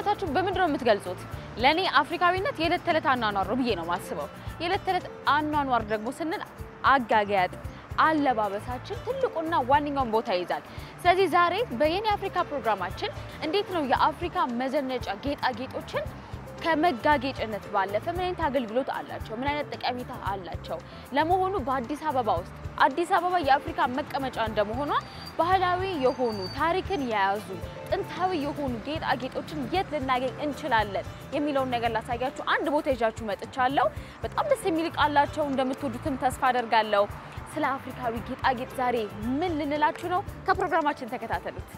አለባበሳችሁ በምንድን ነው የምትገልጹት? ለእኔ አፍሪካዊነት የዕለት ተዕለት አኗኗር ነው ብዬ ነው የማስበው። የዕለት ተዕለት አኗኗር ደግሞ ስንል አጋገጥ አለባበሳችን ትልቁና ዋነኛውን ቦታ ይይዛል። ስለዚህ ዛሬ በየኔ አፍሪካ ፕሮግራማችን እንዴት ነው የአፍሪካ መዘነጫ ጌጣጌጦችን ከመጋጌጭነት ባለፈ ምን አይነት አገልግሎት አላቸው? ምን አይነት ጠቀሜታ አላቸው? ለመሆኑ በአዲስ አበባ ውስጥ አዲስ አበባ የአፍሪካ መቀመጫ እንደመሆኗ ባህላዊ የሆኑ ታሪክን የያዙ ጥንታዊ የሆኑ ጌጣጌጦችን የት ልናገኝ እንችላለን የሚለውን ነገር ላሳያችሁ አንድ ቦታ ይዣችሁ መጥቻለሁ። በጣም ደስ የሚል ዕቃ አላቸው። እንደምትወዱትም ተስፋ አደርጋለሁ። ስለ አፍሪካዊ ጌጣጌጥ ዛሬ ምን ልንላችሁ ነው? ከፕሮግራማችን ተከታተሉት።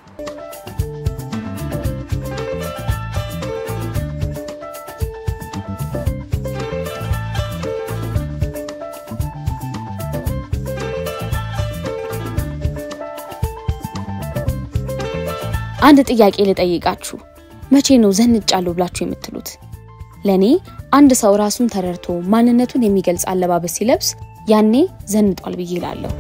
አንድ ጥያቄ ልጠይቃችሁ። መቼ ነው ዘንጫለሁ ብላችሁ የምትሉት? ለኔ አንድ ሰው ራሱን ተረድቶ ማንነቱን የሚገልጽ አለባበስ ሲለብስ ያኔ ዘንጧል ብዬ እላለሁ።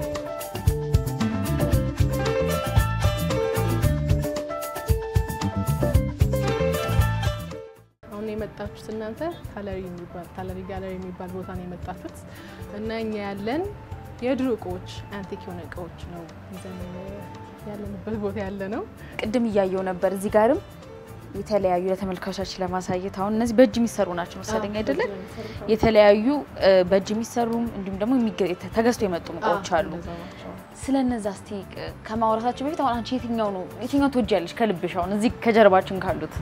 አሁን የመጣችሁት እናንተ ታለሪ የሚባል ታለሪ ጋለሪ የሚባል ቦታ ነው የመጣችሁት እና እኛ ያለን የድሮ እቃዎች አንቲክ የሆነ እቃዎች ነው ይዘን ያለንበት ቦታ ያለ ነው። ቅድም እያየው ነበር። እዚህ ጋርም የተለያዩ ለተመልካቾች ለማሳየት አሁን እነዚህ በእጅ የሚሰሩ ናቸው መሰለኝ አይደለ? የተለያዩ እ፣ በእጅ የሚሰሩም እንዲሁም ደግሞ የሚገ- ተገዝቶ የመጡ እቃዎች አሉ። ስለ እነዛ እስቲ እ፣ ከማውራታችን በፊት አሁን አንቺ የትኛው ነው የትኛው ትወጃለሽ ከልብሽ? አሁን እዚህ ከጀርባችን ካሉት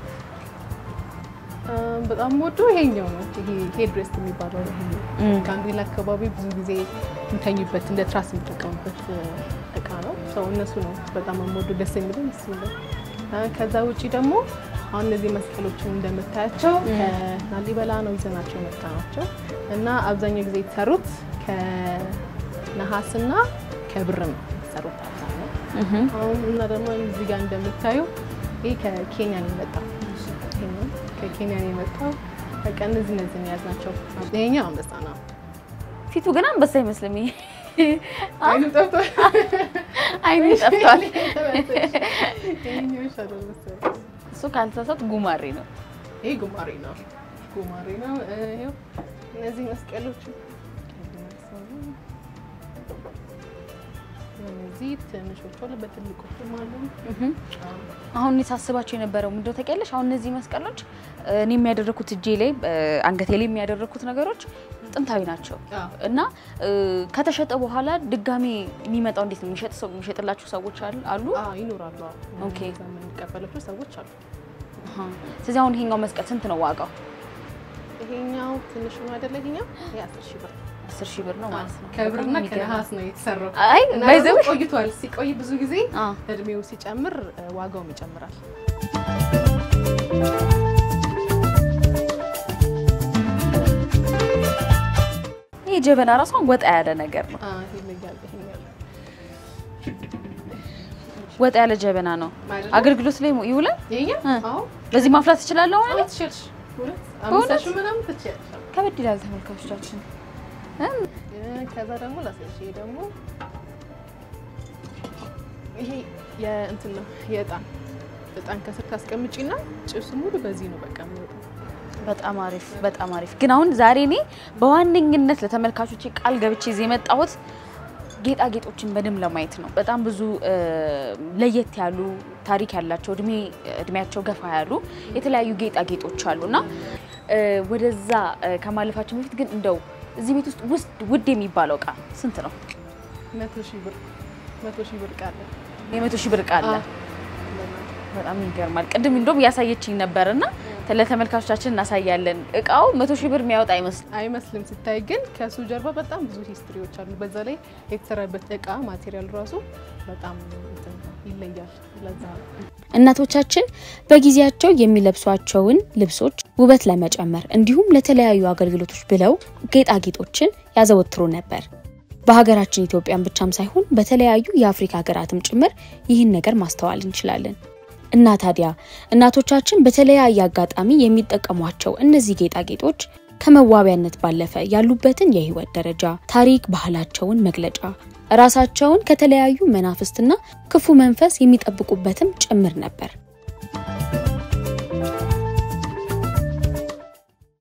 በጣም ወዶ ይሄኛው ነው። ይሄ ሄድ ሬስት የሚባለው ነው። ይሄ ጋምቤላ አካባቢ ብዙ ጊዜ የሚተኙበት እንደ ትራስ የሚጠቀሙበት እቃ ነው። ሰው እነሱ ነው በጣም የምወዱ ደስ የሚለው እሱ ነው። አ፣ ከዛ ውጪ ደግሞ አሁን እነዚህ መስቀሎችን እንደምታያቸው ከላሊበላ ነው ይዘናቸው የመጣ ናቸው እና አብዛኛው ጊዜ የተሰሩት ከነሐስና ከብር ነው የተሰሩት አብዛኛው። አሁን እና ደግሞ እዚህ ጋር እንደምታዩ ይህ ከኬንያ ነው የመጣው። ይሄኛው ከኬንያ ነው የመጣው። በቃ እነዚህ እነዚህ ነው የያዝናቸው። ይሄኛው አንበሳ ነው። ፊቱ ግን አንበሳ አይመስልም። ይሄ አይኑ ጠፍቷል። አይኑ ጠፍቷል። ይሄኛው ይሻላል መሰለኝ። እሱ ካልተሳሳት ጉማሬ ነው። ይሄ ጉማሬ ነው። ጉማሬ ነው። ይኸው እነዚህ መስቀሎች እነዚህ ትንሾቹ አሉ፣ በትልቆቹም አሉ። አሁን እኔ ሳስባቸው የነበረው ምንድነው ታውቂያለሽ? አሁን እነዚህ መስቀሎች እ፣ እኔ የሚያደረኩት እጄ ላይ እ፣ አንገቴ ላይ የሚያደረኩት ነገሮች ጥንታዊ ናቸው አዎ። እና እ፣ ከተሸጠ በኋላ ድጋሜ የሚመጣው እንዴት ነው? የሚሸጥ ሰው የሚሸጥላችሁ ሰዎች አሉ አሉ? አዎ ይኖራሉ። አዎ ኦኬ። እነዛ የምንቀበላቸው ሰዎች አሉ። አሃ። ስለዚህ አሁን ይሄኛው መስቀል ስንት ነው ዋጋው? ይሄኛው ትንሹ ነው አይደለ? ይሄኛው ይሄ አስር ሺህ ብር አስር ሺህ ብር ነው ማለት ነው። ከብርና በጣም የሚገርም። ከነሐስ ነው የተሰራው። አይ እና ባይ ዘ ደግሞ ዌይ ቆይቷል። ሲቆይ ብዙ ጊዜ አ እድሜው ሲጨምር እ፣ ዋጋውም ይጨምራል። ይሄ ጀበና ራሷን ወጣ ያለ ነገር ነው። አ፣ ይለያል። ይሄኛው ወጣ ያለ ጀበና ነው። አይደለ? አገልግሎት ላይ ይውላል። ይሄኛው እ። አዎ በዚህ ማፍላት እችላለሁ ማለት አዎ ነው። ትችያለሽ። ሁለት በእውነት? አምስት ሺህ ምናምን ትችያለሽ። ከበድ ይላል ተመልካቾቻችን። እ፣ እ፣ ከዛ ደግሞ ላሳይሽ። ይሄ ደግሞ ይሄ የእንትን ነው የእጣን እጣን ከስር ታስቀምጪና ጭሱ ሙሉ በዚህ ነው በቃ የሚወጣው። በጣም አሪፍ በጣም አሪፍ። ግን አሁን ዛሬ እኔ በዋነኝነት ለተመልካቾች ቃል ገብቼ እዚህ የመጣሁት ጌጣጌጦችን በደንብ ለማየት ነው። በጣም ብዙ እ፣ ለየት ያሉ ታሪክ ያላቸው እድሜ እድሜያቸው ገፋ ያሉ የተለያዩ ጌጣጌጦች አሉ እና እ፣ ወደዛ እ፣ ከማለፋችን በፊት ግን እንደው እዚህ ቤት ውስጥ ውስጥ ውድ የሚባለው እቃ ስንት ነው? መቶ ሺህ ብር መቶ ሺህ ብር ቃለ የመቶ ሺህ ብር እቃ አለ። በጣም ይገርማል። ቅድም እንደውም እያሳየችኝ ነበር እና ለተመልካቾቻችን እናሳያለን። እቃው መቶ ሺህ ብር የሚያወጣ አይመስልም። አይመስልም ሲታይ፣ ግን ከሱ ጀርባ በጣም ብዙ ሂስትሪዎች አሉ። በዛ ላይ የተሰራበት እቃ ማቴሪያል ራሱ በጣም እንትን ነው፣ ይለያል። ለዛ ነው እናቶቻችን በጊዜያቸው የሚለብሷቸውን ልብሶች ውበት ለመጨመር እንዲሁም ለተለያዩ አገልግሎቶች ብለው ጌጣጌጦችን ያዘወትሩ ነበር። በሀገራችን ኢትዮጵያን ብቻም ሳይሆን በተለያዩ የአፍሪካ ሀገራትም ጭምር ይህን ነገር ማስተዋል እንችላለን። እና ታዲያ እናቶቻችን በተለያየ አጋጣሚ የሚጠቀሟቸው እነዚህ ጌጣጌጦች ከመዋቢያነት ባለፈ ያሉበትን የህይወት ደረጃ፣ ታሪክ፣ ባህላቸውን መግለጫ ራሳቸውን ከተለያዩ መናፍስትና ክፉ መንፈስ የሚጠብቁበትም ጭምር ነበር።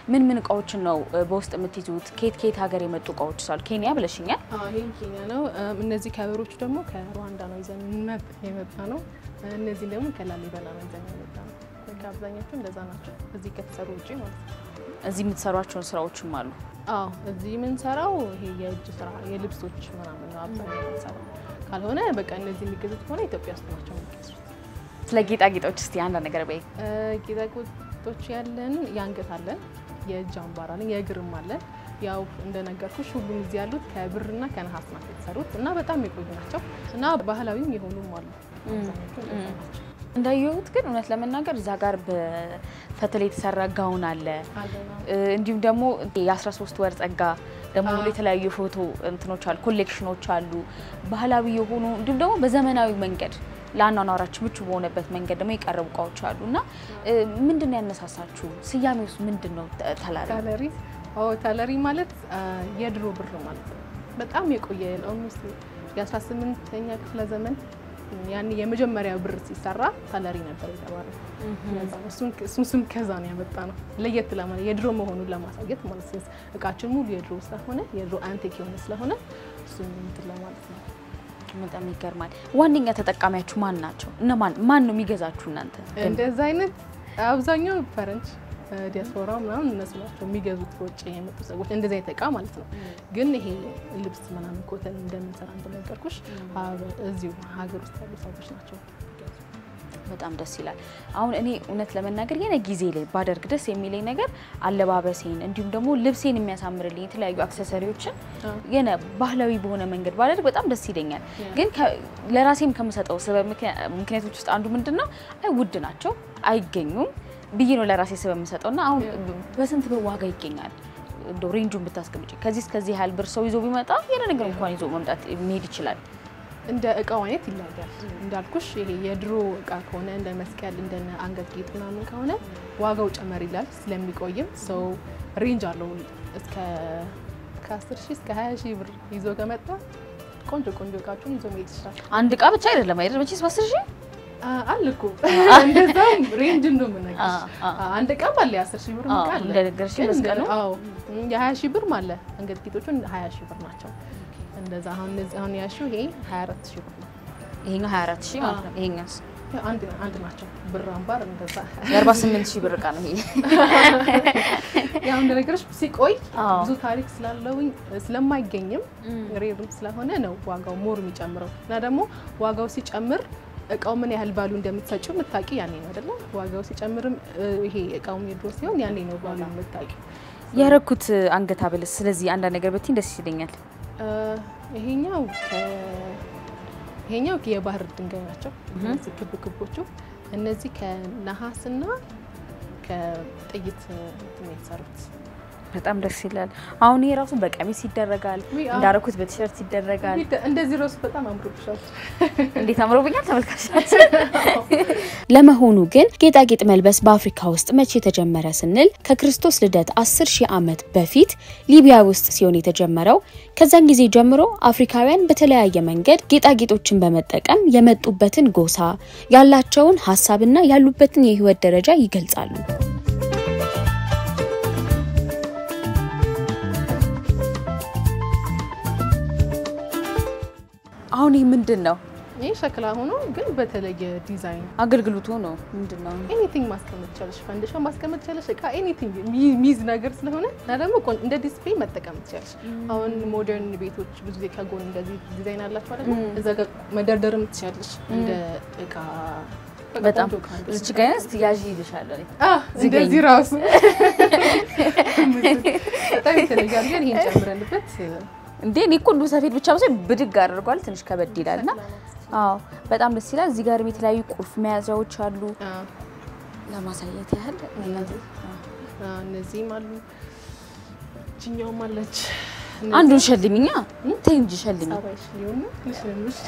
ምን ምን እቃዎችን ነው እ፣ በውስጥ የምትይዙት? ከየት ከየት ሀገር የመጡ እቃዎች ሳሉ ኬንያ ብለሽኛል። ይህም ኬንያ ነው። እም፣ እነዚህ ከበሮቹ ደግሞ ከሩዋንዳ ነው ይዘን መጥ- የመጣ ነው። እነዚህ ደግሞ ከላሊበላ ነው ይዘን የመጣ ነው። በቃ አብዛኛዎቹ እንደዛ ናቸው፣ እዚህ ከተሰሩ ውጭ ማለት ነው። እዚህ የምትሰሯቸውን ስራዎችም አሉ። አዎ እዚህ የምንሰራው ይሄ የእጅ ስራ የልብሶች ምናምን ነው አብዛኛው የምንሰራው። ካልሆነ በቃ እነዚህ የሚገዙት ከሆነ ኢትዮጵያ ውስጥ ናቸው የሚገዙት። ስለ ጌጣጌጦች እስቲ አንዳንድ ነገር በይ። እ፣ ጌጣጌጦች ያለን የአንገት አለን፣ የእጅ አምባር አለን፣ የእግርም አለን። ያው እንደነገርኩሽ ሁሉም እዚህ ያሉት ከብርና ከነሐስ ናቸው የተሰሩት እና በጣም የቆዩ ናቸው እና ባህላዊም የሆኑም አሉ። አብዛኞቹ እንደዛ ናቸው። እንዳየሁት ግን እውነት ለመናገር እዛ ጋር በፈትል የተሰራ ጋውን አለ አለና እ፣ እንዲሁም ደግሞ የ13 ወር ጸጋ ደግሞ አዎ። የተለያዩ ፎቶ እንትኖች አሉ፣ ኮሌክሽኖች አሉ፣ ባህላዊ የሆኑ እንዲሁም ደግሞ በዘመናዊ መንገድ ለአኗኗራችን ምቹ በሆነበት መንገድ ደግሞ የቀረቡ እቃዎች አሉ እና እ፣ ምንድን ነው ያነሳሳችሁ? ስያሜ ውስጥ ምንድን ነው ተ- ተላሪ? ታለሪ አዎ ታለሪ ማለት አ፣ የድሮ ብር ማለት ነው። በጣም የቆየ ኦልሞስት የ18ኛ ክፍለ ዘመን ያን የመጀመሪያ ብር ሲሰራ ታለሪ ነበር የተባለው። ለዛ ነው። እሱን እሱን ስም ከዛ ነው ያመጣ ነው። ለየት ለማለት የድሮ መሆኑን ለማሳየት ማለት ነው። እቃችን ሙሉ የድሮ ስለሆነ የድሮ አንቲክ የሆነ ስለሆነ እሱን እንትን ለማለት ነው። በጣም ይገርማል። ዋነኛ ተጠቃሚያችሁ ማን ናቸው? እነማን ማን ነው የሚገዛችሁ እናንተ? እንደዛ አይነት አብዛኛው ፈረንጅ ዲያስፖራ ምናምን እነሱ ናቸው የሚገዙት ከውጭ የመጡ ሰዎች እንደዚህ አይነት እቃ ማለት ነው። ግን ይሄ ልብስ ምናምን ኮተን እንደምንሰራ እንደነገርኩሽ ሀገር- እዚሁ ሀገር ውስጥ ያሉ ሰዎች ናቸው። በጣም ደስ ይላል። አሁን እኔ እውነት ለመናገር የሆነ ጊዜ ላይ ባደርግ ደስ የሚለኝ ነገር አለባበሴን እንዲሁም ደግሞ ልብሴን የሚያሳምርልኝ የተለያዩ አክሰሰሪዎችን አዎ። የሆነ ባህላዊ በሆነ መንገድ ባደርግ በጣም ደስ ይለኛል። ያ። ግን ከ- ለራሴም ከምሰጠው ስበብ ምክንያ- ምክንያቶች ውስጥ አንዱ ምንድን ነው አይ ውድ ናቸው አይገኙም ብዬ ነው ለራሴ ስበብ የምሰጠው እና አሁን ያ። በስንት ብር ዋጋ ይገኛል እንደው ሬንጁን ብታስቀምጪ ከዚህ እስከዚህ ያህል ብር ሰው ይዞ ቢመጣ የሆነ ነገር እንኳን ይዞ መምጣት መሄድ ይችላል። እንደ እቃው አይነት ይለያያል። እንዳልኩሽ ይሄ የድሮ እቃ ከሆነ እንደ መስቀል እንደ አንገት ጌጥ ምናምን ከሆነ ዋጋው ጨመር ይላል ስለሚቆይም ሰው ሬንጅ አለው እስከ ከ10 ሺህ እስከ 20 ሺህ ብር ይዞ ከመጣ ቆንጆ ቆንጆ እቃዎችን ይዞ መሄድ ይችላል። አንድ እቃ ብቻ አይደለም አይደል? መቼስ በአስር ሺህ አ- አለ እኮ እንደዛም ሬንጅ ነው የምነግርሽ። አ- አ- አንድ እቃም አለ የአስር ሺህ ብር አዎ፣ እቃ አለ እንደነገርሽኝ ግን መስቀሉ? አዎ የሀያ ሺህ ብርም አለ አንገት ጌጦቹን ሀያ ሺህ ብር ናቸው። እንደዛ አሁን እነዚህ አሁን ያልሺው ይሄ ሀያ አራት ሺህ ብር ነው። ይሄኛው 24 ሺህ ማለት ነው። ይሄኛውስ ያው አንድ አንድ ናቸው። ብር አምባር እንደዛ የ48 ሺህ ብር እቃ ነው ይሄ። ያው እንደነገርሽ ሲቆይ አዎ። ብዙ ታሪክ ስላለውኝ ስለማይገኝም ሬርም ስለሆነ ነው ዋጋው ሞር የሚጨምረው እና ደግሞ ዋጋው ሲጨምር እቃው ምን ያህል ባሉ እንደምትሰጪው የምታውቂ ያኔ ነው አይደለ? ዋጋው ሲጨምርም እ፣ ይሄ እቃው የድሮ ሲሆን ያኔ ነው ባሉ የምታውቂ። ያረኩት አንገት ሐብልስ ስለዚህ አንዳንድ ነገር ብትይኝ ደስ ይለኛል። እ፣ ይሄኛው ከ- ይሄኛው የባህር ድንጋይ ናቸው። እነዚህ ክብ ክቦቹ እነዚህ ከነሐስና ከጥይት እንትን ነው የተሰሩት። በጣም ደስ ይላል። አሁን ይሄ ራሱ በቀሚስ ይደረጋል፣ ውይ፣ አዎ። እንዳረኩት በቲሸርት ይደረጋል። እንደዚህ ራሱ በጣም አምሮብሻል። እንዴት አምሮብኛል ተመልካቾች። ለመሆኑ ግን ጌጣጌጥ መልበስ በአፍሪካ ውስጥ መቼ የተጀመረ ስንል ከክርስቶስ ልደት 10 ሺህ ዓመት በፊት ሊቢያ ውስጥ ሲሆን የተጀመረው። ከዛን ጊዜ ጀምሮ አፍሪካውያን በተለያየ መንገድ ጌጣጌጦችን በመጠቀም የመጡበትን ጎሳ፣ ያላቸውን ሀሳብና ያሉበትን የህይወት ደረጃ ይገልጻሉ። አሁን ይህ ምንድን ነው ይህ ሸክላ ሆኖ ግን በተለየ ዲዛይን አገልግሎቱ ነው ምንድን ነው? ኤኒቲንግ ማስቀመጥ ቻለሽ፣ ፈንድሻ ማስቀመጥ ቻለሽ፣ እቃ ኤኒቲንግ የሚይዝ ነገር ስለሆነ እና ደግሞ ቆን- እንደ ዲስፕሌይ መጠቀም ትችላለሽ። አሁን ሞደርን ቤቶች ብዙ ጊዜ ከጎን እንደዚህ ዲዛይን አላቸው አይደል? እዛ ጋር መደርደርም ትችላለሽ እንደ እቃ በቃ በጣም ቆንጆ እቃ እንደዚህ። እዚች ጋር ያዝ ያዥ ይልሻለሁ። አዎ፣ እንደዚህ ራሱ በጣም የተለየ አድርገን ይሄን ጨምረንበት እንዴ እኔ እኮ እንዱ ሰፌድ ብቻ መሰለኝ ብድግ አድርጓል። ትንሽ ከበድ ይላል እና አዎ በጣም ደስ ይላል። እዚህ ጋርም የተለያዩ ቁልፍ መያዣዎች አሉ። አዎ፣ ለማሳየት ያህል እነዚህ አዎ፣ እነዚህም አሉ። እችኛውም አለች። አንዱን ሸልሚኛ ተይ እንጂ ሸልሚ። ሳባይሽ ሊሆን ነው ልሽልምሽ።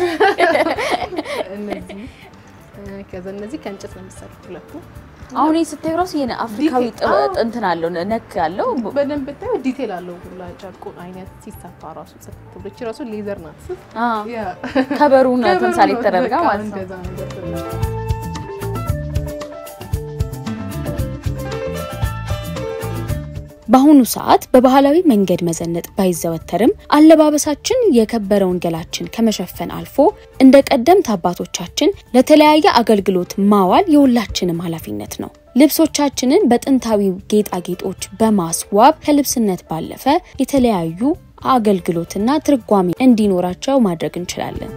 እነዚህ እ፣ ከዛ እነዚህ ከእንጨት ነው የሚሰሩት ሁለቱ። አሁን ይህ ስታዩ ራሱ የሆነ አፍሪካዊ ዲቴል- ጥበ- አዎ። እንትን አለው ነክ ያለው በደንብ ብታየው ዲቴል አለው ሁላ ጨርቁ አይነት ሲሰፋ ራሱ ጽፍ ብሎች ራሱ ሌዘር ናት። አዎ፣ ያ ከበሩን ከበሩ ተምሳሌ ነው ተደርጋ በቃ ማለት ነው። እንደዛ ነገር ተደርጋ። በአሁኑ ሰዓት በባህላዊ መንገድ መዘነጥ ባይዘወተርም አለባበሳችን የከበረውን ገላችን ከመሸፈን አልፎ እንደ ቀደምት አባቶቻችን ለተለያየ አገልግሎት ማዋል የሁላችንም ኃላፊነት ነው። ልብሶቻችንን በጥንታዊ ጌጣጌጦች በማስዋብ ከልብስነት ባለፈ የተለያዩ አገልግሎትና ትርጓሜ እንዲኖራቸው ማድረግ እንችላለን።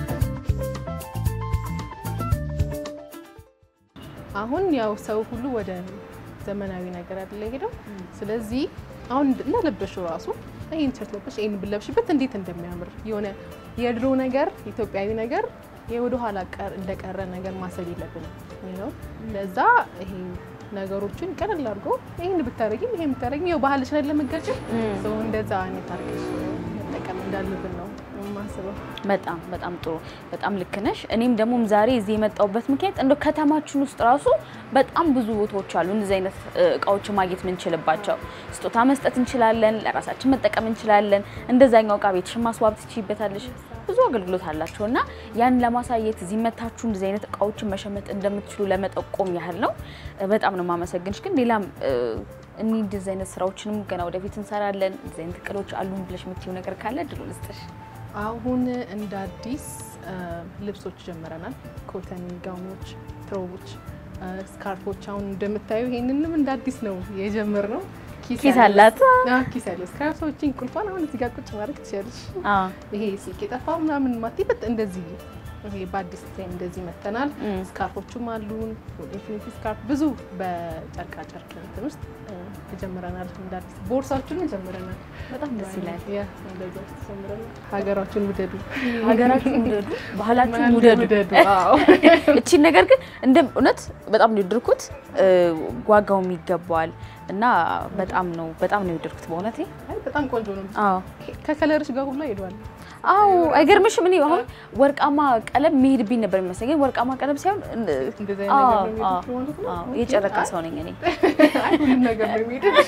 አሁን ያው ሰው ሁሉ ወደ ዘመናዊ ነገር አይደለ ሄደው። ስለዚህ አሁን እንደለበሽው ራሱ ይህን ቲሸርት ለበሽ ይህን ብለብሽበት እንዴት እንደሚያምር የሆነ የድሮ ነገር ኢትዮጵያዊ ነገር የወደ ኋላ እንደቀረ ነገር ማሰብ የለብንም ነው። ለዛ ይሄ ነገሮችን ቀለል አድርጎ ይህን ብታረጊም ይሄን ብታረጊም ያው ባህልሽን ለመገጭ ሰው እንደዛ አይነት አድርገሽ መጠቀም እንዳለብን ነው የማስበው። በጣም በጣም ጥሩ፣ በጣም ልክ ነሽ። እኔም ደግሞ ዛሬ እዚህ የመጣሁበት ምክንያት እንደው ከተማችን ውስጥ ራሱ በጣም ብዙ ቦታዎች አሉ እንደዚህ አይነት እቃዎችን ማግኘት የምንችልባቸው። ስጦታ መስጠት እንችላለን፣ ለራሳችን መጠቀም እንችላለን። እንደዛኛው እቃ ቤትሽን ማስዋብ ትችይበታለሽ። ብዙ አገልግሎት አላቸው እና ያን ለማሳየት እዚህ መታችሁ እንደዚህ አይነት እቃዎችን መሸመት እንደምትችሉ ለመጠቆም ያህል ነው። በጣም ነው የማመሰግንሽ። ግን ሌላም እኒ እንደዚህ አይነት ስራዎችንም ገና ወደፊት እንሰራለን፣ እንደዚህ አይነት እቅዶች አሉን ብለሽ የምትይው ነገር ካለ ድሎ ልስጥሽ። አሁን እንደ አዲስ ልብሶች ጀምረናል። ኮተን ጋውኖች፣ ትሮቦች፣ ስካርፎች አሁን እንደምታዩ ይሄንንም እንደ አዲስ ነው የጀመርነው። ኪስ አላት። ኪስ ያለው ስካርፎችን ቁልፏን አሁን እዚህ ጋር ቁጭ ማድረግ ትችላለሽ። ይሄ ስልክ የጠፋው ምናምን ማቲበት እንደዚህ ይሄ በአዲስ ዲዛይን እንደዚህ መተናል። ስካርፎቹም አሉን። ኢንፊኒቲ ስካርፍ ብዙ በጨርቃ ጨርቅ እንትን ውስጥ ጀምረናል። እንደ አዲስ ቦርሳችንን ጀምረናል። በጣም ደስ ይላል። ያ እንደዛ ጀምረናል። ሀገራችሁን ውደዱ፣ ሀገራችሁን ውደዱ፣ ባህላችሁን ውደዱ። አዎ እቺን ነገር ግን እንደ እውነት በጣም ነው የወደድኩት። ዋጋውም ይገባዋል እና በጣም ነው በጣም ነው የወደድኩት በእውነቴ። በጣም ቆንጆ ነው። አዎ ከከለርሽ ጋር ሁላ ሄዷል። አዎ አይገርምሽም? እኔ አሁን ወርቃማ ቀለም መሄድብኝ ነበር የሚመስለኝ፣ ግን ወርቃማ ቀለም ሳይሆን እንደዚህ አይነት ነገር ነው የሚሄድብሽ ማለት ነው? አዎ የጨረቃ ሰው ነኝ እኔ። አይ ሁሉም ነገር ነው የሚሄድብሽ።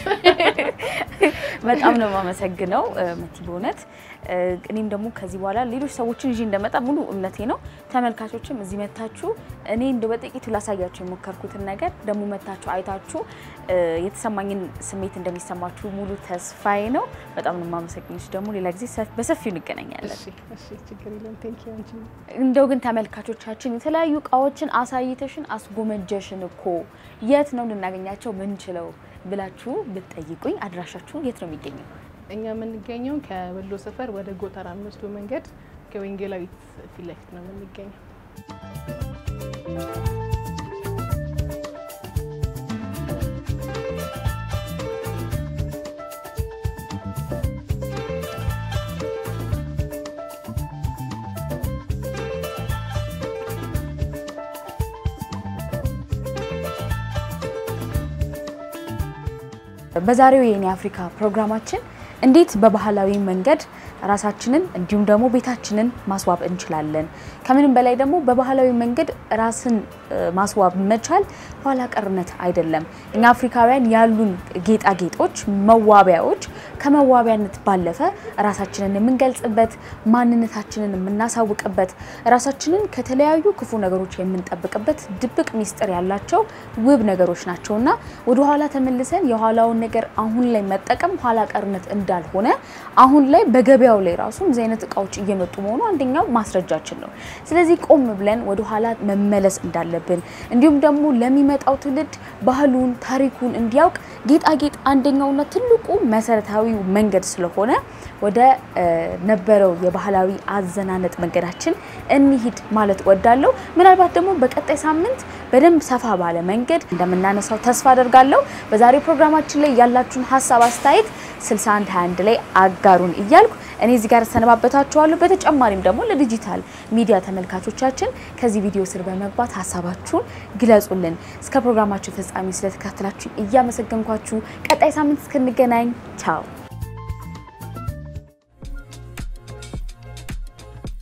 በጣም ነው የማመሰግነው መቲ በእውነት እኔም ደግሞ ከዚህ በኋላ ሌሎች ሰዎችን ይዤ እንደመጣ ሙሉ እምነቴ ነው። ተመልካቾችም እዚህ መታችሁ እኔ እንደ በጥቂቱ ላሳያችሁ የሞከርኩትን ነገር ደግሞ መታችሁ አይታችሁ የተሰማኝን ስሜት እንደሚሰማችሁ ሙሉ ተስፋዬ ነው። በጣም ነው የማመሰግንሽ። ደግሞ ሌላ ጊዜ በሰፊው እንገናኛለን። እሺ እሺ፣ ችግር የለም። ቴንክ ዩ አንቺ እንደው ግን ተመልካቾቻችን የተለያዩ እቃዎችን አሳይተሽን አስጎመጀሽን እኮ የት ነው ልናገኛቸው ምንችለው ብላችሁ ብትጠይቁኝ አድራሻችሁ የት ነው የሚገኘው? እኛ የምንገኘው ከወሎ ሰፈር ወደ ጎተራ የሚወስደው መንገድ ከወንጌላዊት ፊት ለፊት ነው የምንገኘው። በዛሬው የኔ አፍሪካ ፕሮግራማችን እንዴት በባህላዊ መንገድ ራሳችንን እንዲሁም ደግሞ ቤታችንን ማስዋብ እንችላለን። ከምንም በላይ ደግሞ በባህላዊ መንገድ ራስን ማስዋብ መቻል ኋላ ቀርነት አይደለም። እኛ አፍሪካውያን ያሉን ጌጣጌጦች፣ መዋቢያዎች ከመዋቢያነት ባለፈ ራሳችንን የምንገልጽበት፣ ማንነታችንን የምናሳውቅበት፣ ራሳችንን ከተለያዩ ክፉ ነገሮች የምንጠብቅበት ድብቅ ሚስጥር ያላቸው ውብ ነገሮች ናቸው እና ወደኋላ ተመልሰን የኋላውን ነገር አሁን ላይ መጠቀም ኋላ ቀርነት እንዳልሆነ አሁን ላይ በገበያው ላይ ራሱ እንደዚህ አይነት እቃዎች እየመጡ መሆኑ አንደኛው ማስረጃችን ነው። ስለዚህ ቆም ብለን ወደኋላ መመለስ እንዳለብን እንዲሁም ደግሞ ለሚመጣው ትውልድ ባህሉን፣ ታሪኩን እንዲያውቅ ጌጣጌጥ አንደኛውና ትልቁ መሰረታዊው መንገድ ስለሆነ ወደ ነበረው የባህላዊ አዘናነጥ መንገዳችን እንሂድ ማለት ወዳለሁ። ምናልባት ደግሞ በቀጣይ ሳምንት በደንብ ሰፋ ባለ መንገድ እንደምናነሳው ተስፋ አደርጋለሁ። በዛሬው ፕሮግራማችን ላይ ያላችሁን ሀሳብ አስተያየት 6121 ላይ አጋሩን እያልኩ እኔ እዚህ ጋር ሰነባበታችኋለሁ። በተጨማሪም ደግሞ ለዲጂታል ሚዲያ ተመልካቾቻችን ከዚህ ቪዲዮ ስር በመግባት ሀሳባችሁን ግለጹልን። እስከ ፕሮግራማችን ፍጻሜ ስለተከታተላችሁ እያመሰገንኳችሁ ቀጣይ ሳምንት እስክንገናኝ ቻው።